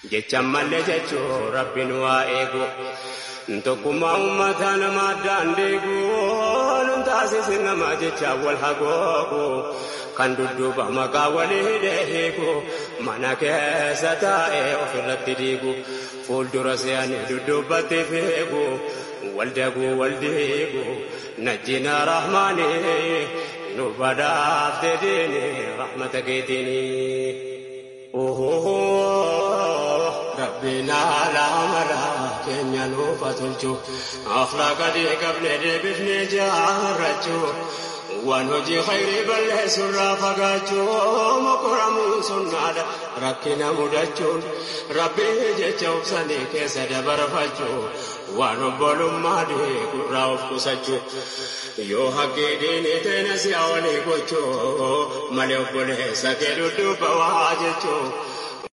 jecha mallee jechuun rabbiin waa eegu. Tokkummaa uummataa nama addaan deegu nun taasisi nama jecha wal hagoogu kan dudduuba maqaa walii deehigu mana keessa taa'ee ofirratti diigu fuuldura se'anii dudduubatti fiigu wal daguu wal diigu najjina rahmaanii nu badhaafte diini rahmata keetiini. Rabbiin alaa maraa keenya nuufa tolchu akhlaaqa qabne deebifnee jaarrachuu waan hojii khayrii balleessurraa fagaachuu mokoramuun sunnaadha rakkina mudachuun rabbii jecha obsanii keessa dabarfachuu waan obbolummaa deegurraa of qusachuu yoo haqqii diinii teena si'a walii gochuu malee obboleessa kee dudduuba waa jechuu.